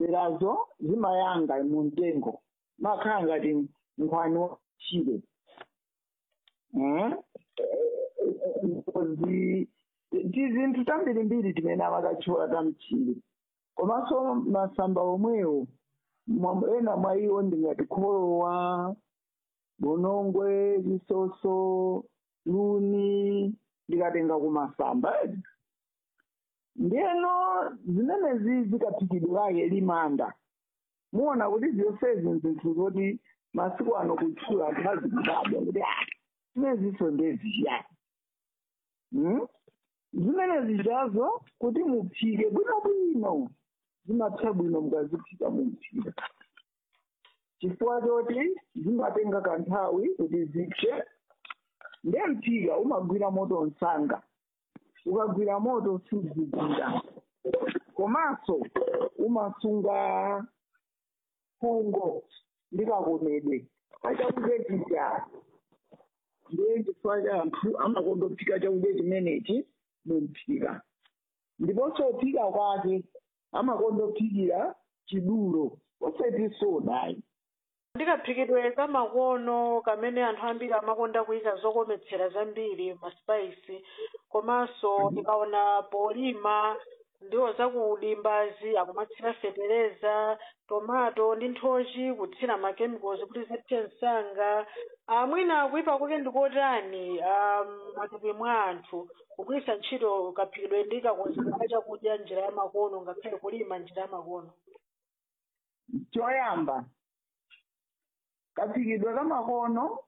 zilemberazo zimayanga mu mtengo makhala ngati nkhwani wachire zi tizinthu tambirimbiri timene amakatchula tamchire komanso masamba omwewo mwa- ena mwa iwo ndingati kholowa bonongwe lisoso luni ndikatenga kumasamba edi ndiyeno zimenezi zikaphikidwirake limanda muona kuti zonsezi zinthu zoti masiku ano kutchula anthu azikudabwa kuti ah zimeneziso ndeziyani Hmm? zimenezi zazo kuti muphike bwinobwino zimapsa bwino mukaziphika muphika chifukwa choti zimatenga kanthawi kuti zipse ndiye mphika umagwira moto msanga ukagwira moto suzigwira komanso umasunga fungo ndikakomedwe pachakudya chija ndiye chifukwa cha anthu amakondophika chakudya chimenechi mumphika ndiponso phika kwake amakondophikira chidulo osati sodayi ndikaphikidwe kamakono kamene anthu ambiri amakonda kuyika zokometsera zambiri maspice komanso ndikaona polima ndiwo zakudimbazi akumatsira fetereza tomato ndi nthochi kutsira machemicals kuti zipse msanga amwina akuipa kwake ndikotani um, matupi mwa anthu kugwiritsa ntchito kaphikidwe ndi kakonzedwe ka chakudya njira ya makono ngakhale kulima njira ya makono choyamba kaphikidwe kamakono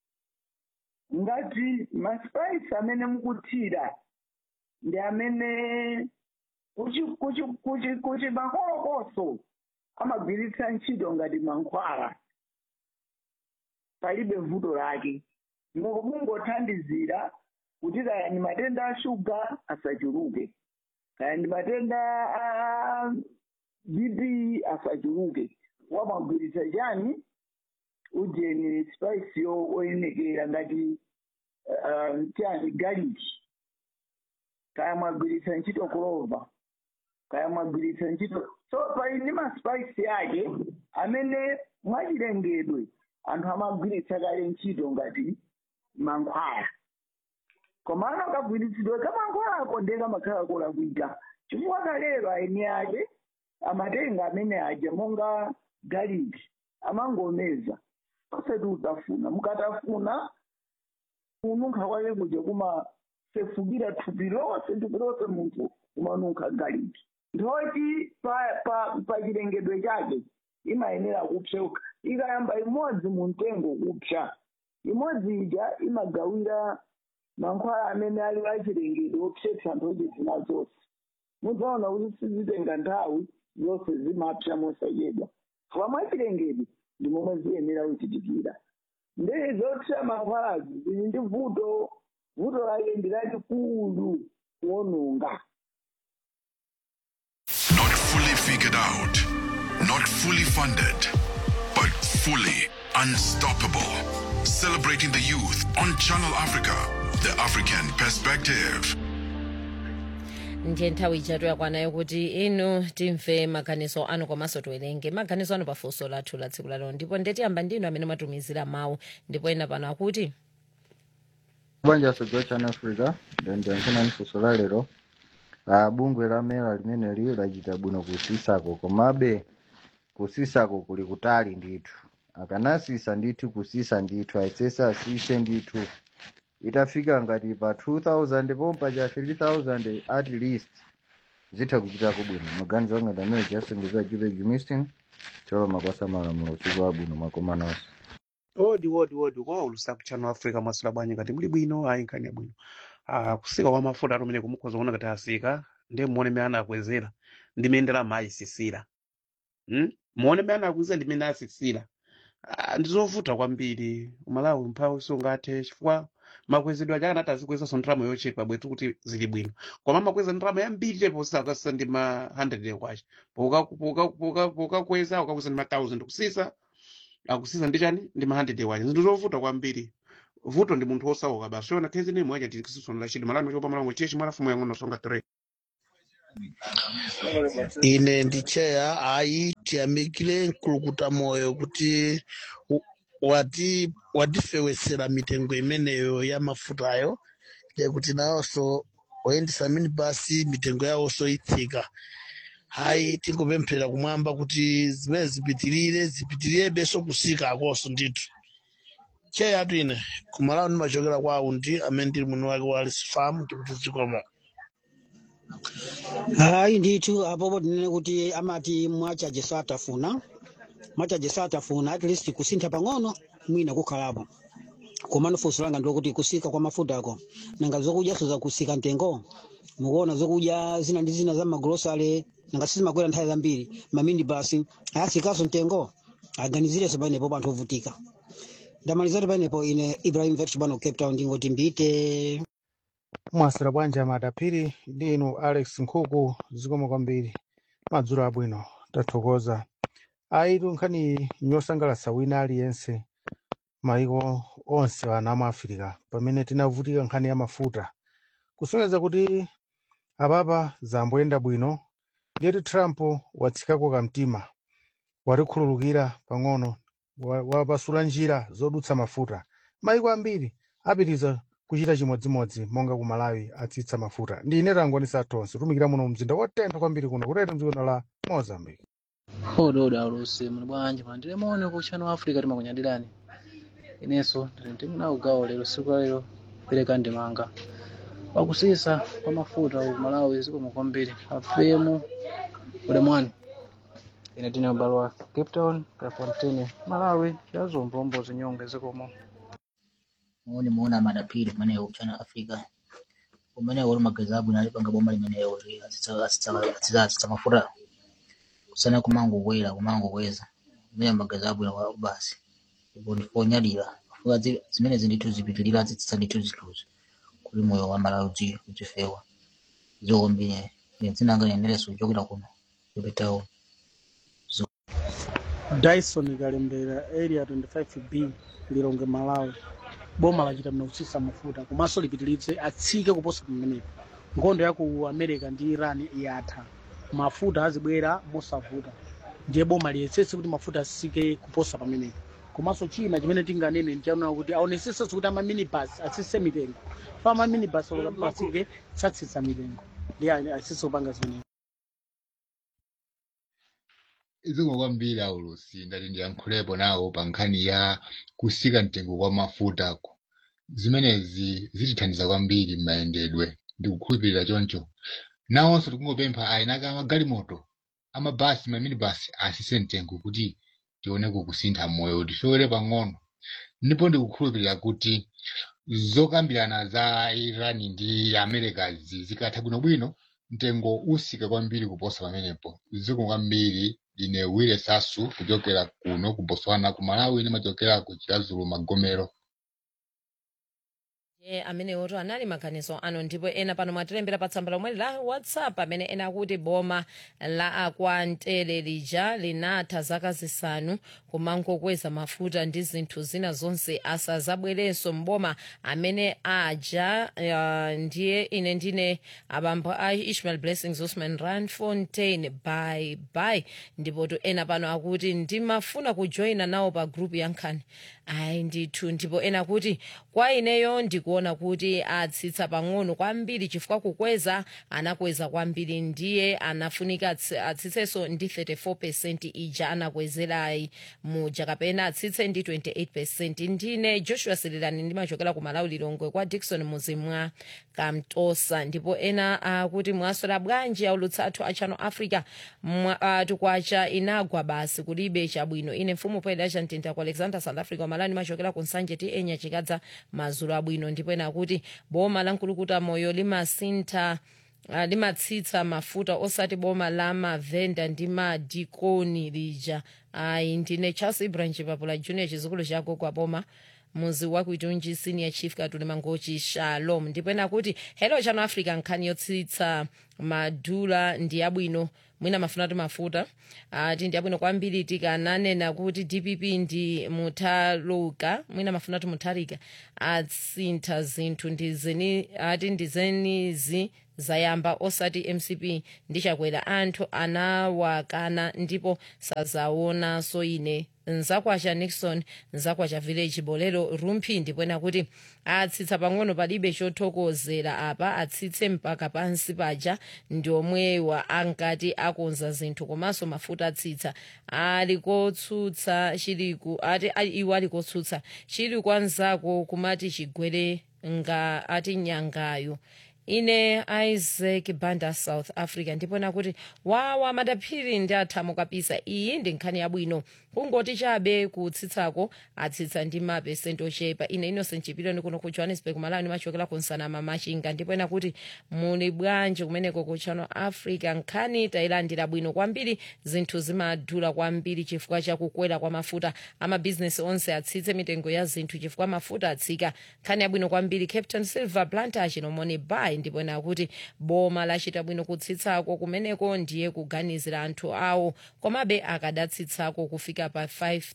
ngati maspice amene mukuthira ndi amene kuchi kuchi kuchi kuchi makolokoso amagwiritsa ntchito ngati mankhwala palibe vuto lake Mu- mungothandizira kuti kaya ndi matenda a shuga asachuluke kaya ndi matenda a bp asachuluke wamagwiritsa chani ujeni spice yo oyenekera ngati uh, chani galiki kaya mwagwiritsa ntchito clover kaya mwagwiritsa ntchito so pali ndi maspice ake amene mwachilengedwe anthu amagwiritsa kale ntchito ngati mankhwala komano kagwiritsidwe kamankhwalako ndiye kamakhala kolakwika chifukwa kalero aeni ake amatenga amene aja monga galiki amangomeza osati utafuna mukatafuna kununkha kwake kuja kumasefukira thupi lonse thupi lonse munthu umanunkha galiki ndoti pa pa pa chilengedwe chake imayenera kupseuka ikayamba imodzi mu mtengo kupsa imodzi ija imagawira mankhwala amene ali achilengedwe opsetsa nthochi zina zonse mudzaona kuti sizitenga nthawi zonse zimapsa mosachedwa chifukwa mwachilengedwe ndi momwe ziyenera kuchitikira ndee zopsa mankhwalazi zili ndi vuto vuto lake ndi lalikulu kuononga Not fully figured out, not fully funded, but fully unstoppable. Celebrating the youth on Channel Africa, the African perspective. ndiye nthawi ijatu yakwanayo kuti inu timve maganizo anu komanso tiwerenge maganizo anu pafunso lathu la tsiku lalero ndipo ndetiyamba ndinu amene mwatumizira mawu ndipo ena pano akuti banja sojo chana africa ndiyankhena funso la lero ah, bungwe la mera limeneli lachita bwino kusisako komabe kusisako kuli kutali ndithu akanasisa ndithu kusisa ndithu ayesesa asise ndithu itafika ngati pa 2000 pompa cha 3000 at least zitha kuchitako bwino maganizo anga ndamene chasengeza juve jumistin cholo makwasa malamulo usiku wabwino makomanonso odi odi odi kwa ulusaku chano africa mwasula bwanyi ngati muli bwino ayi nkhani yabwino ah kusika kwa mafuta atumene kumukhoza kuona ngati asika ndiye muone mmene anakwezera ndi mmene ndalama ayisisira hmm? muone mmene anakwezera ndi mmene asisira ah, ndizovuta kwambiri umalawi mphawi sungathe chifukwa makwezedwe aja akanati azikwezaso ndalama yochepa bwetu kuti zili bwino koma amakweza ndalama yambiri tepo sakasa ndi ma 100 kwacha pokakweza ukakweza ndi ma 1000 kusisa akusisa ndi chani ndi ma 100 wacha zinthu zovuta kwambiri vuto ndi munthu osauka basi ona khezi ni mwacha tikisisonera chidi malano chopa malango chechi mwalafumu yang'ono songa 3 ine ndi cheya ayi tiyamikire mkulukuta moyo kuti u- wati watifewesera mitengo imeneyo ya mafutayo yakuti nawonso oyendesa minibasi mitengo yawonso itsika hayi tingopemphera kumwamba kuti zimene zipitirire zipitirirebenso kusika akonso ndithu cheyatu ine kumalawo ndimachokera kwa aundi amene ndili mwini wake wa alice farm ndikuti zikoma hayi ndithu apopo tinene kuti amati mwachaje satafuna mwachaje satafuna at least kusintha pang'ono mwina kukhalapo komano funso langa ndikuti kusika kwa mafutako nanga zokudyaso zakusika mtengo mukuona zokudya zina ndi zina za magrosale nanga sizimakwera nthawi zambiri maminibasi ayasikaso mtengo aganizireso panepo panthu ovutika ndamalizatu panepo ine ibrahim vetch bano cape town ndingoti mbite mwasira bwanji amadapiri ndi inu alex nkhuku zikomo kwambiri madzulo abwino tathokoza ayitu nkhani yosangalatsa wina aliyense maiko onse ana mu afirika pamene tinavutika nkhani ya mafuta kusonyeza kuti apapa zamboyenda bwino ndiyeti trump watsikako kamtima watikhululukira pang'ono wa- wapasula njira zodutsa mafuta maiko ambiri apitiriza kuchita chimodzimodzi monga ku malawi atsitsa mafuta ndi ine tangonisa tonse tumikira muno mzinda wotentha kwambiri kuno kutete mdziko la mozambique ododa alusi muli bwanji mandire maone ku channel africa timakunyadirani inenso ndimuna ugawo lero siku la lero pereka ndimanga wakusisa kwa mafuta ku malawi zikomo kwambiri afemu ulemwani ine tine ubalo wa cape town kafontini malawi yazombombo zinyonge zikomo muone muona madapiri kumeneyo kuchana afrika kumeneyo uli magezi abwino alipanga boma limeneyo atsitsa mafuta kusana kumango kwera kumango kweza kumene magezi abwino kwa basi ipo ndifonyadira fuka zi- zimene zindithu zipitirira azitsitsa ndithu zithuzi kuli moyo wa malawi uzi- uzifewa zokombine ine dzinanga nenereso kuchokera kuno kupitawo dyson kalembera area 25b lilonge malawi boma lachita mna kutsitsa mafuta komanso lipitirize atsike kuposa pamenepo nkhondo ya ku america ndi iran yatha mafuta azibwera mosavuta ndiye boma liyesetse kuti mafuta asike kuposa pamenepo komanso china chimene tinganene ndichaona kuti aonesese kuti amaminibus atsitse mitengo fa amaminibus pasike satsitsa mitengo ndiye asise kupanga zimenezo zikomo kwambiri aulusi ndati ndiyankhulepo nawo pa nkhani ya kusika mtengo kwa mafutako zimenezi zitithandiza kwambiri m'mayendedwe ndikukhulupirira choncho nawonso tikungopempha ayinaka amagalimoto amabasi maminibasi asise mtengo kuti tioneko kusintha moyo tifewere pang'ono ndipo ndikukhulupirira kuti zokambirana za iran ndi america zi zikatha bwinobwino mtengo usika kwambiri kuposa pamenepo zikomo kwambiri ine wile sasu kuchokera kuno ku botswana ku malawi ndimachokera ku chilazulu magomero ye amene oto anali maganizo ano ndipo ena pano mwatilembera pa tsamba lomwe la whatsapp amene ena akuti boma la akwantere lija linatha zaka zisanu kumangokweza mafuta ndi zinthu zina zonse asazabwerenso mboma amene aja uh, ndiye ine ndine abambo a ishmael blessings usman ranfontein bye bye ndipo to ena pano akuti ndimafuna kujoyina nawo pa group ya nkhani ayi ndithu ndipo ena akuti kwa ineyo ndikuona kuti atsitsa pang'ono kwambiri chifukwa kukweza anakweza kwambiri ndiye anafunika atsi- atsitsenso ndi 34 percent ija anakwezerayi muja kapena atsitse ndi 28 percent ndine joshua sirilani ndimachokera ku malawi lilongwe kwa dikson muzimwa kamtosa ndipo ena akuti mwaswera bwanji aulutsa athu a channel africa Mwa- ah, tukwacha inagwa basi kulibe chabwino ine mfumu poyeda chamtinta ku alexander south africa malani ndimachokera ku nsanje ti enya chikadza mazulu abwino ndipo ena akuti boma la nkulukuta moyo limasintha ah, limatsitsa mafuta osati boma la mavenda ndi madikoni lija ayi ndine charles ibrahim chipapula junior chizukulu chako kwa boma muzi wakuitunji senior chief katuli mangochi shalom ndipo ena kuti hello channel africa nkhani yotsitsa madula ndi abwino mwina mafuna ti mafuta ati ndi abwino kwambiri tikananena kuti dpp ndi muthaluka mwina mafuna ti mutharika atsintha zinthu ndizeni ati ndizenizi zayamba osati mcp ndichakwera anthu anawakana ndipo sazaonanso ine nzakwacha nixon nzakwacha village bolero rumphi ndipwena kuti atsitsa pang'ono palibe chothokozera apa atsitse mpaka pansi paja ndi omwewa ankati akonza zinthu komanso mafuta atsitsa ali kotsutsa chiliku ati ali- iwo ali kotsutsa chili kwanzako kumati chigwere nga ati nyangayo ine isaac banda south africa ndipona kuti wawa madaphiri ndi athamo kapisa iyi ndi nkhani yabwino kungoti chabe kutsitsako atsitsa ndi mapesenti ochepa ine innocent chipiloni kuno ku johannesburg malawi ndimachokera ku nsanama machinga ndipena kuti muli bwanji kumeneko ku channel africa nkhani tayilandira bwino kwambiri zinthu zimadula kwambiri chifukwa chakukwera kwa mafuta amabhizinesi onse atsitse mitengo ya zinthu chifukwa mafuta atsika nkhani yabwino kwambiri captain silver plantage nomoni bay ndipena kuti boma lachita bwino kutsitsako kumeneko ndiye kuganizira anthu awo komabe akadatsitsako kufika pa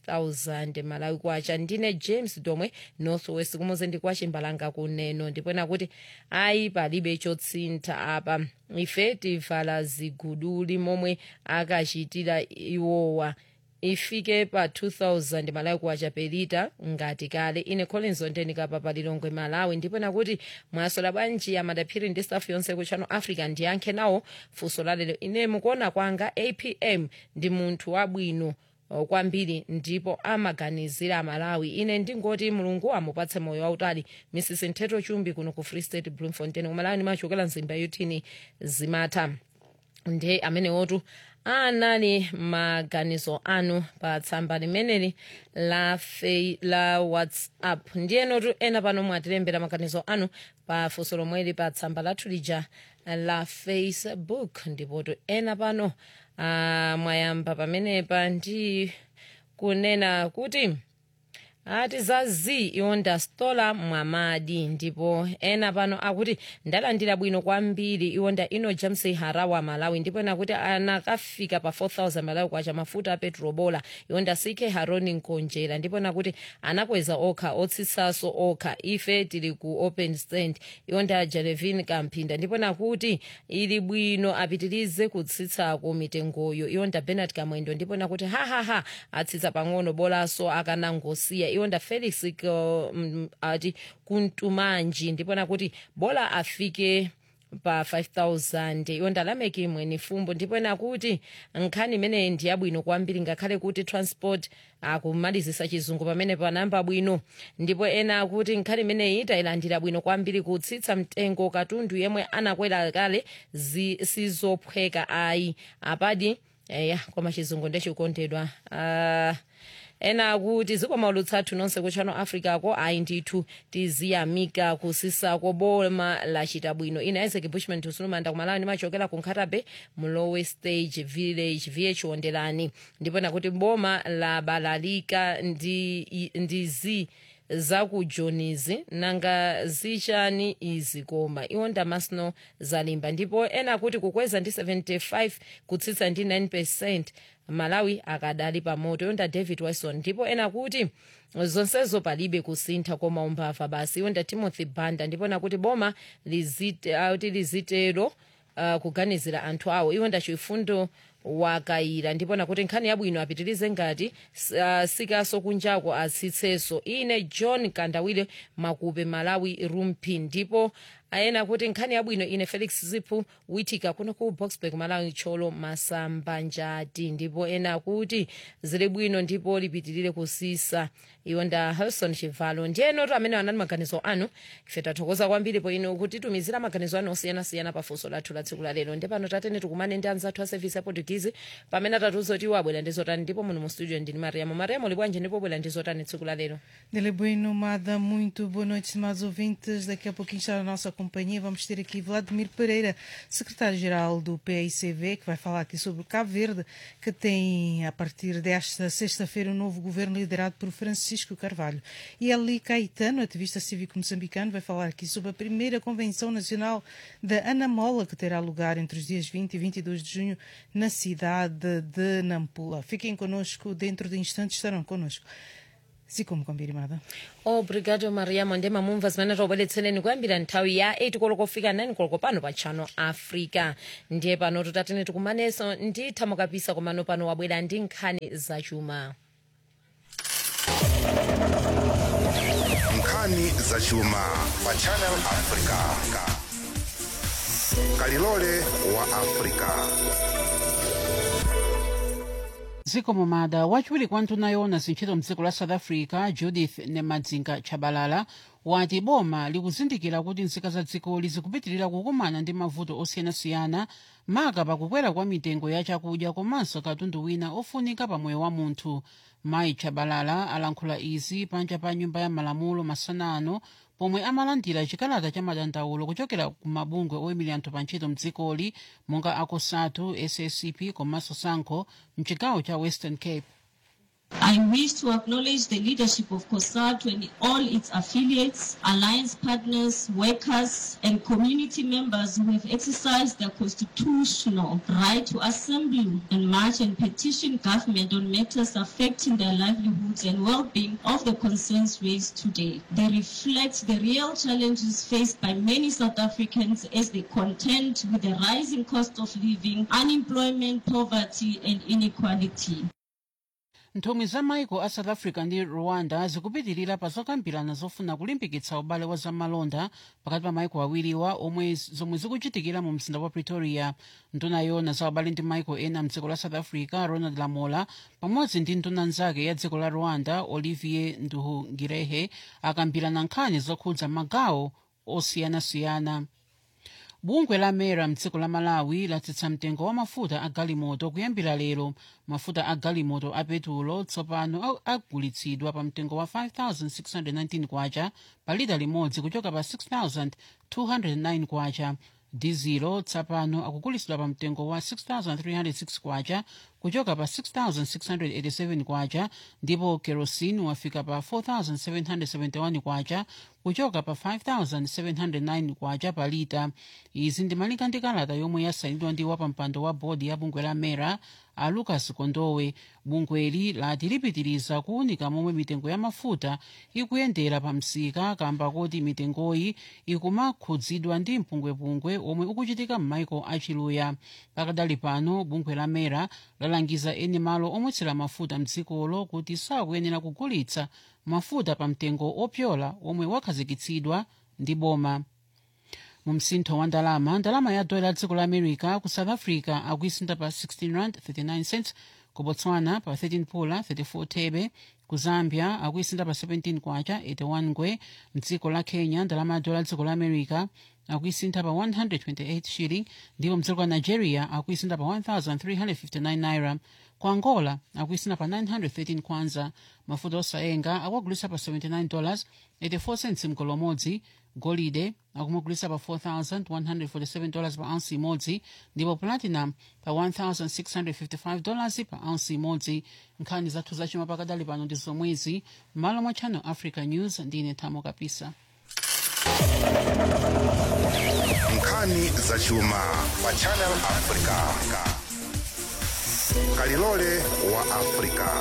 5000 malawi kwacha ndine james domwe northwest kumuze ndi kwa chimbalanga kuneno ndipena kuti ayi palibe chotsintha apa ife tivala ziguduli momwe akachitira iwowa ifike pa 2000 malawi kwacha pelita ngati kale ine collins ondenikapa pa lilongwe malawi ndipena kuti mwasola bwanji amadaphiri ndi staff yonse ku channel africa ndiyankhe nawo funso lalero ine mukuona kwanga apm ndi munthu wabwino uh, kwambiri ndipo amaganizira malawi ine ndingoti mulungu amupatse moyo wautali mrs ntheto chumbi kuno ku free state bloemfontein kumalawi ndimachokera mzimba yotini zimatha ndi amenewotu anali maganizo anu pa tsamba limeneli la, fei, la whatsapp ndiyenotu ena pano mwatilembera maganizo anu pa funso lomweli pa tsamba lathu lija la facebook ndipotu ena pano uh, mwayamba pamenepa ndi kunena kuti ati zazi iwonda stola mwamadi ndipo ena pano akuti ndalandira bwino kwambiri iwonda ino james harawa malawi ndipo ena kuti anakafika pa 4000 malawi kwacha mafuta a petrobola iwonda ck haroni nkonjera ndipo ena kuti anakweza okha otsitsaso okha ife tili ku open stand iwonda jelevin kamphinda ndipo ena kuti ili bwino apitirize kutsitsako mitengoyo iwonda benard kamwendo ndipo ena kuti hahaha atsitsa pang'ono bolanso akanangosiya iwonda felix ko- mm, ati kuntumanji ndipona kuti bola afike pa 5000 iwonda lameki mweni fumbo ndipona kuti nkhani imeneyi ndi yabwino kwambiri ngakhale kuti transport akumalizisa chizungu pamene panamba bwino ndipo ena akuti nkhani imeneyi tayilandira bwino kwambiri kutsitsa mtengo katundu yemwe anakwera kale zi- sizophweka ayi apadi eya koma chizungu ndechikondedwa uh, ena akuti zikomo lutsathu nonse ku channel africa ko ayi ndithu tiziyamika kusisako boma lachita bwino ine isaac bushman tusulumanda kumalawi ndimachokera ku nkhatabe mlowe stage village vh wonderani ndipo nakuti boma labalalika ndi, ndi zi zakujonizi nanga zichani izi koma iwo ndamasno zalimba ndipo ena kuti kukweza ndi 75 kutsitsa ndi 9 percent malawi akadali pamoto yonda david wilson ndipo ena kuti zonsezo palibe kusintha koma umbava basi yonda timothy banda ndipo nakuti boma lizite, auti lizitero uh, kuganizira anthu awo iwo ndachifundo wakayira ndipo nakuti nkhani yabwino apitirize ngati uh, sikaso kunjako atsitseso ine john kandawire makupe malawi rumpi ndipo ayena kuti nkhani yabwino ine felix ziphu witika kuno ku boxburg malawi cholo masamba njati ndipo ena kuti zili bwino ndipo lipitirire kusisa iwo nda helson chivalo ndiyenotu amene anali maganizo anu ife tathokoza kwambiri po inu kutitumizira maganizo anu osiyanasiyana pa funso lathu la tsiku la lero ndi pano tatene tikumane ndi anzathu a service ya portuguese pamene atatiuza kuti iwo abwera ndi zotani ndipo muno mu studio ndini mariamo mariamo libwanje ndipo bwera ndi zotani tsiku la lero Dele Bueno, Mada, muito boa noite, estimados ouvintes. Daqui a pouquinho está a nossa companhia. Vamos ter aqui Vladimir Pereira, secretário-geral do PICV, que vai falar aqui sobre Cabo Verde, que tem, a partir desta sexta-feira, um novo governo liderado por Francisco Carvalho. E Eli Caetano, ativista cívico moçambicano, vai falar aqui sobre a primeira Convenção Nacional da Anamola, que terá lugar entre os dias 20 e 22 de junho na cidade de Nampula. Fiquem connosco, dentro de instantes estarão connosco. zikomo kwambiri mada obrigado mariamo ndi mamumva zimene tobweretsereni kuyambira nthawi ya 8 koloko kufika 9 koloko pano pa channel africa ndiye pano tutatene tikumanenso ndi thamukapisa komano pano wabwera ndi nkhani zachuma nkhani zachuma pa channel africa kalilole wa africa dziko mumada wachiwiri kwa nduna yoona zintchito mdziko la south africa judith nemadzinga chabalala wati boma likuzindikira kuti nzika za dzikoli zikupitirira kukumana ndi mavuto osiyanasiyana maka pakukwera kwa mitengo ya chakudya komanso katundu wina ofunika pa moyo wa munthu mayi chabalala alankhula izi panja pa nyumba ya malamulo masana ano pomwe amalandira chikalata cha madandaulo kuchokera ku mabungwe oyimira anthu pa ntchito mdzikoli monga akosatu sscp komanso sanco mchigawo cha western cape I wish to acknowledge the leadership of COSATU and all its affiliates, alliance partners, workers, and community members who have exercised their constitutional right to assemble and march and petition government on matters affecting their livelihoods and well-being of the concerns raised today. They reflect the real challenges faced by many South Africans as they contend with the rising cost of living, unemployment, poverty, and inequality. nthumwi za maiko a south africa ndi rwanda zikupitirira pa zokambirana zofuna kulimbikitsa ubale wa zamalonda pakati pa maiko awiriwa omwe zomwe zikuchitikira mu mzinda wa pretoria nduna yoona za ubale ndi maiko ena mdziko la south africa ronald lamola pamodzi ndi nduna nzake ya dziko la rwanda olivier nduhungirehe akambirana nkhani zokhudza magawo osiyanasiyana bungwe la mera mdziko la malawi latsitsa mtengo wa mafuta a galimoto kuyambira lero mafuta a galimoto a petulo tsopano agulitsidwa pa mtengo wa 5619 kwacha pa lita limodzi kuchoka pa 6209 kwacha dizilo tsopano akugulitsidwa pa mtengo wa 6306 kwacha kuchoka pa 6687 kwacha ndipo kerosene wafika pa 4771 kwacha kuchoka pa 5709 kwacha pa lita izi ndimalika ndi kalata yomwe yasayinidwa ndi wapampando wa bodi ya bungwe la mera a lucas kondowe bungweli lati lipitiriza kuwunika momwe mitengo ya mafuta ikuyendera pa msika kamba kuti mitengoyi ikumakhudzidwa ndi mpungwepungwe omwe ukuchitika m'maiko achiluya pakadali pano bungwe la mera lalangiza eni malo omwetsera mafuta mdzikolo kuti sakuyenera kugulitsa mafuta pa mtengo opyola omwe wakhazikitsidwa ndi boma mu msintho wa ndalama ndalama ya dola dziko la america ku south africa akuisintha pa 16 rand 39 cents ku botswana pa 13 pula 34 thebe ku zambia akuisintha pa 17 kwacha 81 ngwe mdziko la kenya ndalama ya dola dziko la america akuisintha pa 128 shilling ndipo mdziko la nigeria akuisintha pa 1359 naira ku angola akuisintha pa 913 kwanza mafuta osayenga akuagulitsa pa 79 dollars 84 cents mgolo umodzi golide akumugulitsa pa 4147 dollars pa ounce imodzi ndipo platinum pa 1655 dollars pa ounce imodzi nkhani zathu zachuma pakadali pano ndi zomwezi m'malo mwa channel africa news ndine thamo kapisa nkhani zachuma pa channel africa kalilole wa africa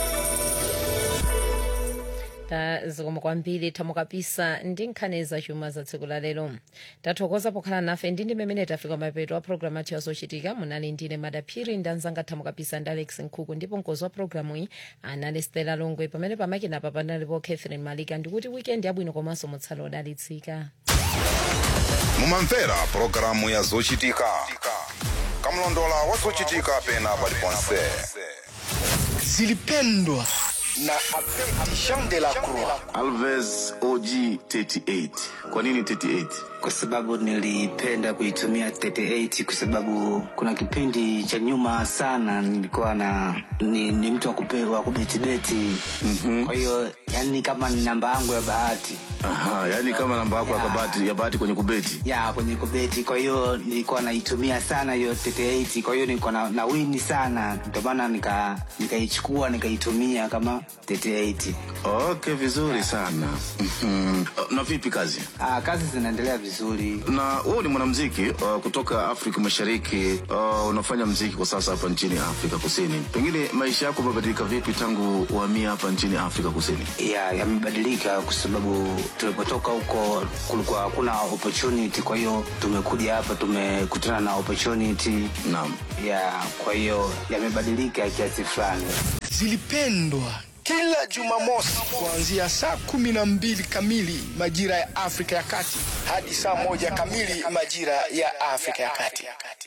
tazikoma kwambiri thamukapisa ndi nkhani zachuma za tsiku la lero tathokoza pokhala nafe ndi ndi mmene tafika mapeto a programu athu yazochitika munali ndine madaphiri ndi anzanga thamukapisa ndi alex nkhuku ndipo mkozi wa programu iyi anali stela longwe pamene pamakinapa panalipo catherine malika ndikuti weekend yabwino komanso mutsala odalitsika mumamvera pulogalamu ya zochitika kamlondola wa zochitika pena paliponse zilipendwa na Abedi Jean de la Croix. Alves OG 38. Kwa nini 38? kwa sababu nilipenda kuitumia 38 kwa sababu kuna kipindi cha nyuma sana nilikuwa na ni, ni mtu wa kupe- wa kubetibeti mm-hmm. kwa hiyo yani kama ni namba yangu ya bahati Aha, yani kama namba yako ya kabati ya bahati kwenye kubeti. ya kwenye kubeti kwa hiyo nilikuwa naitumia sana hiyo 38 kwa hiyo nilikuwa na, na wini sana ndio maana nika nikaichukua nikaitumia kama 38 Okay, vizuri sana. Mhm. Na vipi kazi? ah, kazi zinaendelea vizuri Na wewe ni mwanamuziki uh, kutoka Afrika Mashariki uh, unafanya muziki kwa sasa hapa nchini Afrika Kusini. Pengine maisha yako yamebadilika vipi tangu uhamie hapa nchini Afrika Kusini? ya yamebadilika kwa sababu tulipotoka huko kulikuwa hakuna opportunity kwa hiyo tumekuja hapa tumekutana na opportunity naam ya kwa hiyo yamebadilika kiasi fulani zilipendwa kila Jumamosi kuanzia saa kumi na mbili kamili majira ya Afrika ya Kati hadi saa moja kamili majira ya Afrika ya Kati.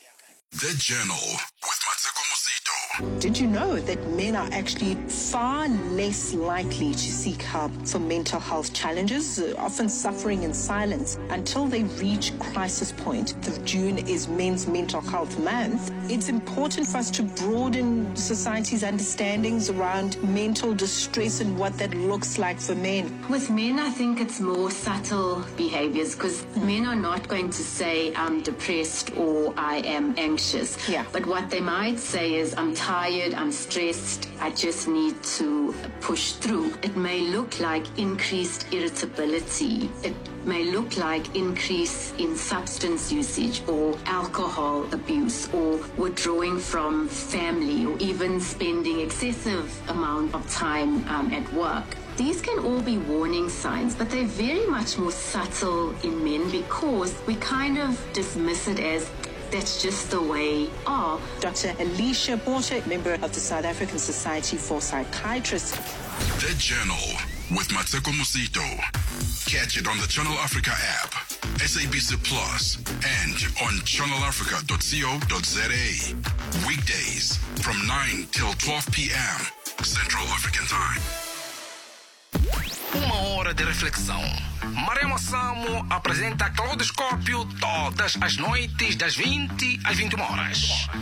The Journal with Mateko Musito. Did you know that men are actually far less likely to seek help for mental health challenges, uh, often suffering in silence until they reach crisis point? The June is Men's Mental Health Month. It's important for us to broaden society's understandings around mental distress and what that looks like for men. With men, I think it's more subtle behaviors because men are not going to say, I'm depressed or I am anxious. Yeah. But what they might say is, I'm tired, I'm stressed, I just need to push through. It may look like increased irritability. It may look like increase in substance usage or alcohol abuse or withdrawing from family or even spending excessive amount of time um, at work. These can all be warning signs, but they're very much more subtle in men because we kind of dismiss it as that's just the way are. Dr. Alicia Porter, member of the South African Society for Psychiatrists. The Journal with Mateko Musito. Catch it on the Channel Africa app, SABC Plus, and on channelafrica.co.za. Weekdays from 9 till 12 p.m. Central African Time. Uma hora de reflexão. Maremo Samo apresenta Claudoscópio todas as noites das 20 às 21 horas.